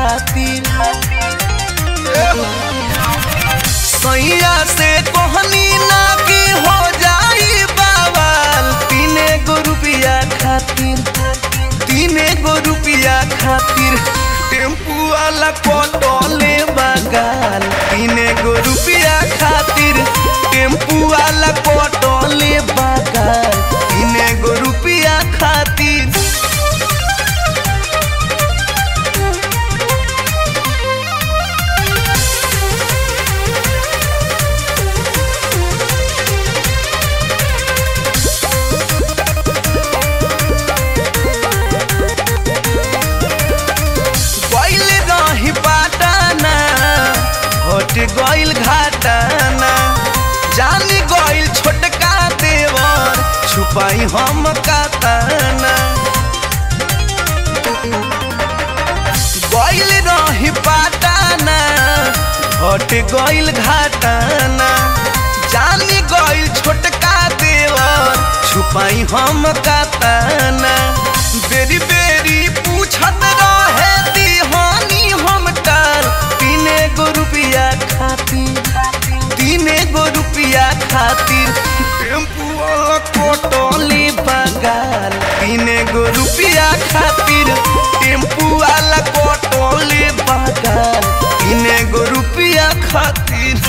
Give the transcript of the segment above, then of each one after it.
खातिर सैया से कोहनी ना की हो जाई बाबाल तीने गो रुपया खातिर तीने गो रुपया खातिर टेम्पू वाला पटोले बगाल तीने गो रुपया खातिर टेम्पू वाला पटोले बगाल तीने गो रुपया खातिर गइल रही पाटाना हट गइल घाटाना जान गइल छोटका देवर छुपाई हम काताना गइल रही पाटाना हट गइल घाटाना जान गइल छोटका देवर छुपाई हम काताना बेरी बेरी पूछत रहे दिहानी हम टाल तीने गो रुपया खातिर तीने गो रुपया खातिर टेम्पू वाला कोटोली बगाल तीने गो रुपया खातिर टेम्पू वाला कोटोली बगाल तीने गो रुपया खातिर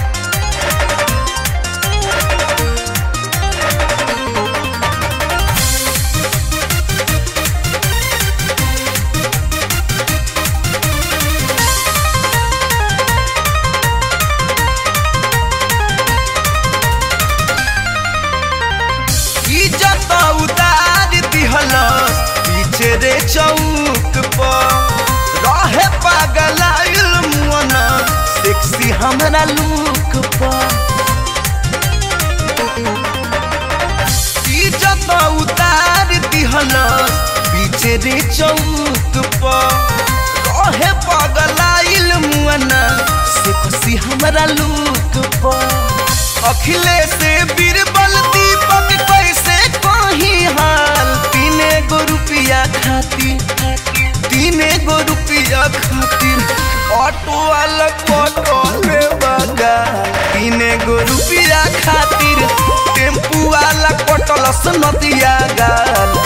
इज्जत उतार दिहलस पीछे रे चौक पर रहे पागल मुअन सेक्सी हमरा लुक पर इज्जत उतार दिहलस पीछे रे चौक पर रहे पागल मुअन सेक्सी हमरा लुक पर अखिलेश से बीरबल दीपक कैसे कहीं हाल तीने गो रुपया खातिर तीने गो रुपया खातिर ऑटो वाला ऑटो में बगा तीने गो रुपया खातिर टेम्पू वाला कटलस नदिया गाल